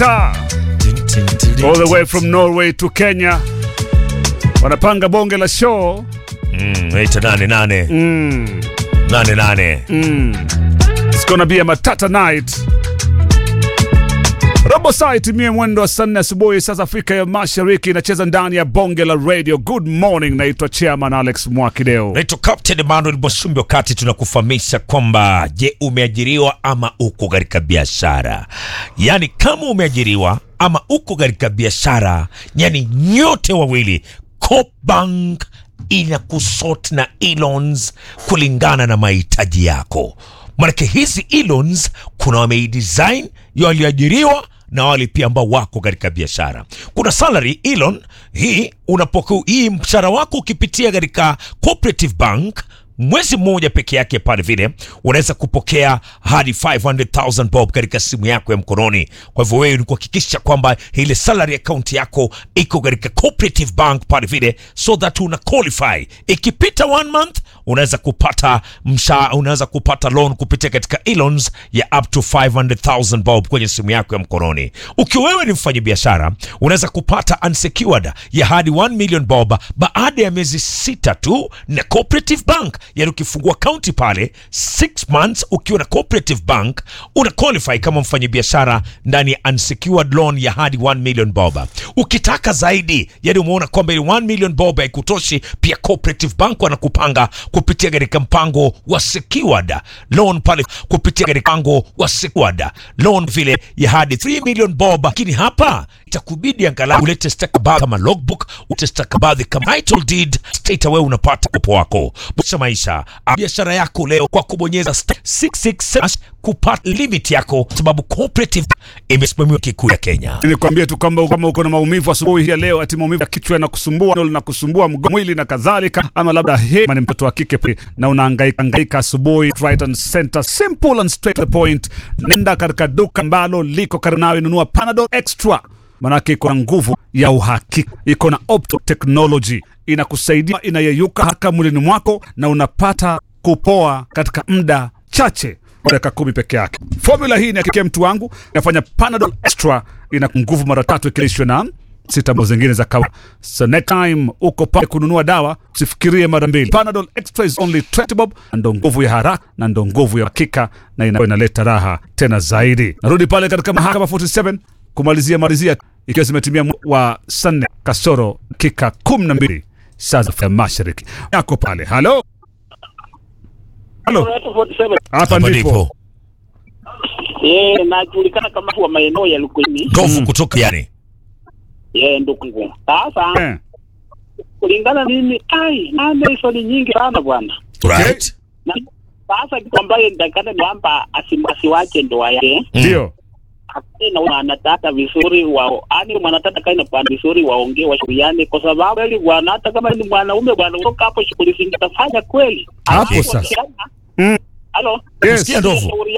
Ta. all the way from Norway to Kenya wanapanga bonge la show Mm, ita nane nane mm. nane nane. Mm. It's gonna be a matata night. Robo saa itimie mwendo wa saa nne asubuhi sasa Afrika ya Mashariki, inacheza ndani ya bonge la radio. Good morning, naitwa Chairman Alex Mwakideo. Naitwa Captain Emmanuel Mwasumbi, wakati tunakufahamisha kwamba je, umeajiriwa ama uko katika biashara? Yaani kama umeajiriwa ama uko katika biashara, yani nyote wawili, Coopbank ina kusort na e-loans kulingana na mahitaji yako. Maanake hizi e-loans kuna wameidesign ya walioajiriwa na wale pia ambao wako katika biashara. Kuna salary elon hii unapoku, hii mshahara wako ukipitia katika cooperative bank mwezi mmoja peke yake pale vile unaweza kupokea hadi 500,000 bob katika simu yako ya mkononi. Kwa hivyo wewe ni kuhakikisha kwamba ile salary account yako iko katika cooperative bank pale vile, so that una qualify. Ikipita one month unaweza kupata msha, unaweza kupata loan kupitia katika e-loans ya up to 500,000 bob kwenye simu yako ya mkononi. Ukiwa wewe ni mfanyabiashara unaweza kupata unsecured ya hadi 1 million bob baada ya miezi sita tu na cooperative bank yani ukifungua kaunti pale 6 months ukiwa na cooperative bank una qualify kama mfanyabiashara ndani ya unsecured loan ya hadi 1 million bob ukitaka zaidi yani umeona kwamba ile 1 million bob haikutoshi pia cooperative bank wanakupanga kupitia katika mpango wa secured loan pale kupitia katika mpango wa secured loan vile ya hadi 3 million bob lakini hapa itakubidi angalau ulete stakabadhi kama logbook ulete stakabadhi kama title deed state wewe unapata kopo wako busha maisha biashara yako leo kwa kubonyeza star 667 kupata limit yako sababu cooperative imesimamiwa kikuu ya Kenya Nikwambie tu kwamba kama uko na maumivu asubuhi ya leo, ati maumivu ya kichwa yanakusumbua, ndio linakusumbua mgongo, mwili na kadhalika, ama labda he ni mtoto wa kike pe, na unahangaika hangaika asubuhi, right and center, simple and straight to the point. Nenda katika duka ambalo liko karibu nawe, nunua Panadol Extra, manake iko na nguvu ya uhakika, iko na opto technology, inakusaidia inayeyuka haraka mwilini mwako na unapata kupoa katika muda chache dakika kumi peke yake. Formula hii inakikia mtu wangu, inafanya Panadol Extra ina nguvu mara tatu ikilishwa na sita ambazo zingine za kawaida. So next time uko pale kununua dawa, usifikirie mara mbili. Panadol Extra is only 20 bob, na ndo nguvu ya haraka na ndo nguvu ya hakika, na ina- inaleta raha tena zaidi. Narudi pale katika mahakama 47 kumalizia malizia, ikiwa zimetimia mu- wa saa nne kasoro dakika kumi na mbili saa za Afrika Mashariki. Yako pale, halo halo, hapa hapa ndipo ndipo Eh, najulikana kama wa maeneo ya Lukwini. ndovu kutoka yani Eh, ndugu. Sasa eh. kulingana mimi, ai, nane hizo ni nyingi sana bwana. right Na sasa kitu ambayo nitakana ni kwamba asim- asiwache ndoa yake. Ndio. Akae na wanataka vizuri wao. Ani mwanataka kae na bwana vizuri waongee washauriane kwa sababu kweli bwana hata kama ni mwanaume bwana kutoka hapo shughuli zingine tafanya kweli. Hapo Alafu sasa. wakiana- Mm. Halo. Yes. Sikia ndovu. Shauri